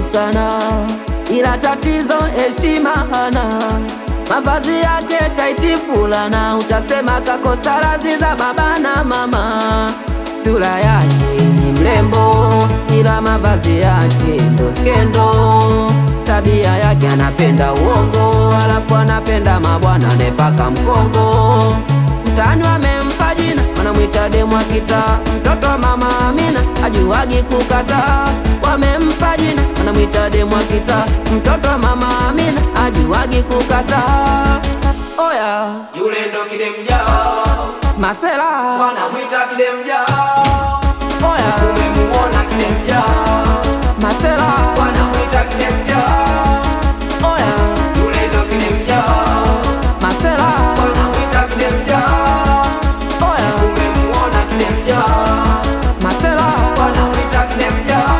sana, ila tatizo heshima hana. Mavazi yake taiti fulana, utasema kakosa radhi za baba na mama. Sura yake ni mrembo, ila mavazi yake ndo skendo. Tabia yake anapenda uongo, alafu anapenda mabwana nepaka mkongo. Mtaani wamempa jina, wanamwita demu wa kitaa, mtoto wa mama Amina ajuagi kukataa. Wamempa jina, wanamwita demu wa kitaa, mtoto wa mama Amina ajuagi kukataa. Oya Yule ndo kidemjao, masela, wanamwita kidemjao. oya Umemuona kidemjao, masela, wanamwita kidemjao. oya Yule ndo kidemjao, masela, wanamwita kidemjao. oya Umemuona kidemjao, masela. wanamwita kidemjao.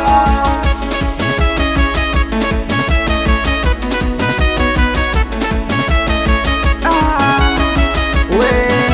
we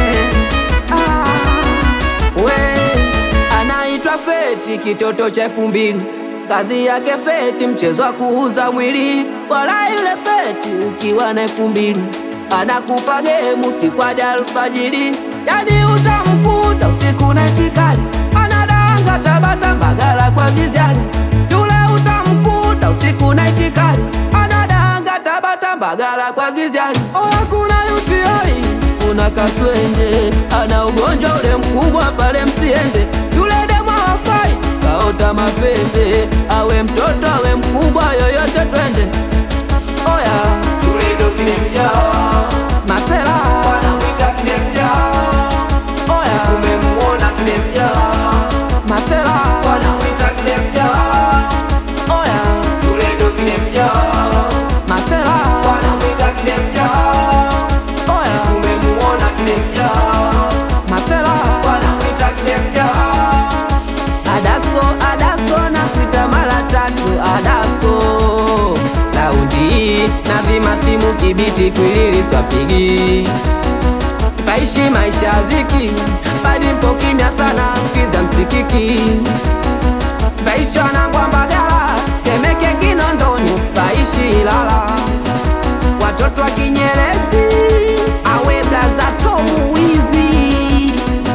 ah, we anaitwa Feti, kitoto cha elfu mbili. Kazi yake Feti, mchezo wa kuuza mwili. Wala yule Feti ukiwa na elfu mbili anakupa gemu siku hadi alfajiri, yani utamkuta usiku na itikali anadanga Tabata Mbagala kwa ziziani. Yule utamkuta usiku na itikali anadanga Tabata Mbagala kwa ziziani. Oh, hakuna UTI kuna kaswende ana ugonjwa ule mkubwa pale, msiende yule demu hafai, kaota mapembe, awe mtoto awe mkubwa, yoyote twende. Oya Yule ndo kidemjao, masela, wanamwita kidemjao. oya Umemuona kidemjao, masela, wanamwita kidemjao. oya Yule ndo kidemjao, masela, wanamwita kidemjao. oya Umemuona kidemjao, masela, wanamwita kidemjao. Adasko Adasko na kuita mara tatu Adasko laundi na vima simu kibiti kwilili swapigi sipaishi maisha ya ziki badi mpo kimya sana sikiza msikiki sipaishi wanangwa Mbagala Temeke Kinondoni sipaishi Ilala watoto wa Kinyerezi awe blaza Tomu wizi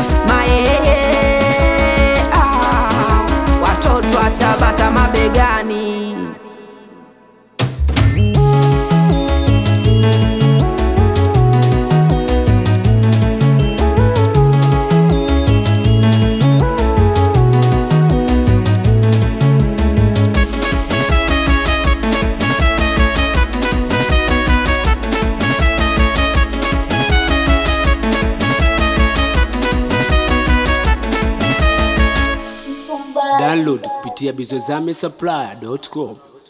mayeye ah, watoto wa Tabata mabegani Download kupitia bizozame supply.com.